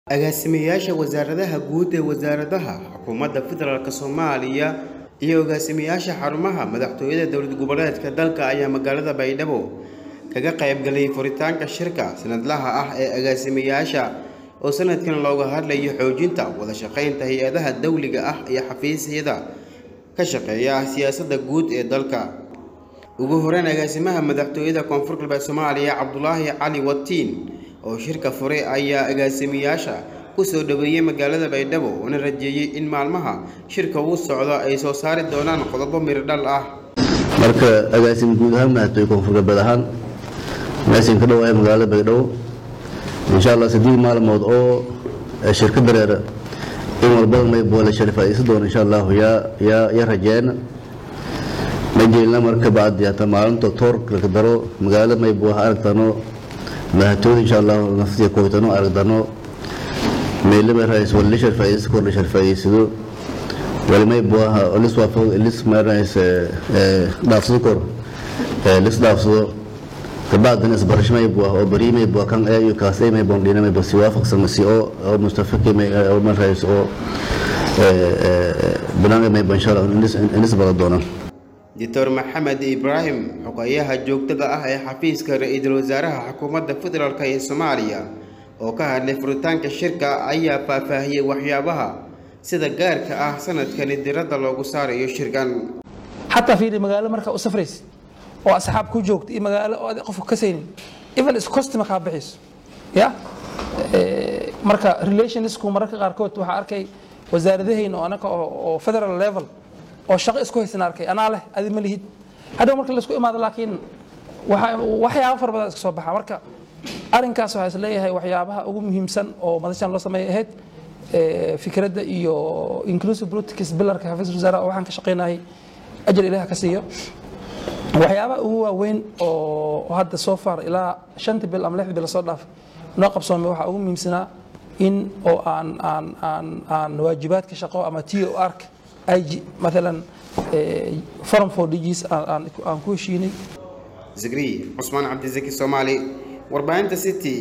agaasimayaasha wasaaradaha guud ee wasaaradaha xukuumadda federaalk soomaaliya iyo agaasimayaasha xarumaha madaxtooyada dowlad goboleedka dalka ayaa magaalada baydhabo kaga qaybgalay furitaanka shirka sanadlaha ah ee agaasimayaasha oo sanadkan looga hadlayo xoojinta wada shaqaynta hay-adaha dowliga ah iyo xafiisyada ka shaqeeya siyaasadda guud ee dalka ugu horeyn agaasimaha madaxtooyada koonfur galbeed soomaaliya cabdulaahi cali watiin oo shirka furay ayaa agaasimayaasha ku soo dhoweeyey magaalada baydhabo una rajeeyey in maalmaha shirka uu socdo ay soo saari doonaan qodobo miradhal ah marka agaasim guud ahaan madaxtooye koonfur galbeed ahaan meeshan ka dhowaaya magaalada baydhabo insha allah sidii maalmood oo shirka dareera in walbada mayboole sharifaysan doona insha allahu yaa yaa ya rajeena majeelna marka bacdi hata maalinta toorka daro magaalada maybo ha aragtano madaxtooyada insha allahu naftiya koytano aragtano meelaba rais wali sharfaysan kor la sharfaysado wali maybo ha lis waafaq lis maarnays dhaafsado kor lis dhaafsado kabacdina isbarasho maybo oo bari maybo kan ee iyo kaas ee maybo dhina maybo si waafaqsan si oo oo mustafaki may oo maarnays oo banaanka maybo insha allah inis bala doonaan doctor maxamed ibraahim xogayaha joogtada ah ee xafiiska ra-iisul wasaaraha xukuumadda federaalk ee soomaaliya oo ka hadlay furitaanka shirka ayaa faahfaahiyey waxyaabaha sida gaarka ah sanadkani diradda loogu saarayo shirkan xataa fiiri magaalo markaa u safraysa oo asxaab ku joogta iyo magaalo oo adi qofka ka saynin even iscostima kaa bixiso ya marka relationsku mararka qaarkood waxaa arkay wasaaradahayna oo anaka oo federal level oo shaqo isku haysan arkay anaa leh adi ma lihid hadhow marka laisku imaado laakiin waxyaaba fara badan iska soo baxa marka arrinkaas waxaa isleeyahay waxyaabaha ugu muhiimsan oo madashan loo sameeyay ahayd fikradda iyo inclusive politics bilarka xafiiska wasaaraha oo waxaan ka shaqaynahay ajal ilaah ka siiyo waxyaabaha ugu waaweyn oo hadda soo far ilaa shantii bil ama lixdii bil soo dhaaf noo qabsoomay waxaa ugu muhiimsanaa in oo aan aan aan aan waajibaadka shaqo ama t o r IG مثلا forum for DGs aan ku heshiinay zikri cusmaan cabdizaki soomaali warbaahinta city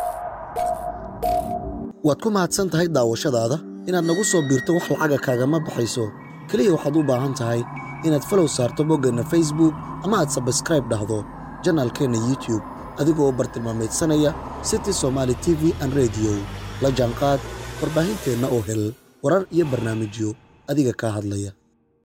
waad ku mahadsan tahay daawashadaada inaad nagu soo biirto wax lacaga kaagama baxayso keliya waxaad u baahan tahay inaad falow saarto boggeenna facebook ama aad sabskraib dhahdo janaalkeenna youtube adigoo bartilmaameedsanaya city somaali t v an rediyo la jaanqaad warbaahinteenna oo hel warar iyo barnaamijyo adiga kaa hadlaya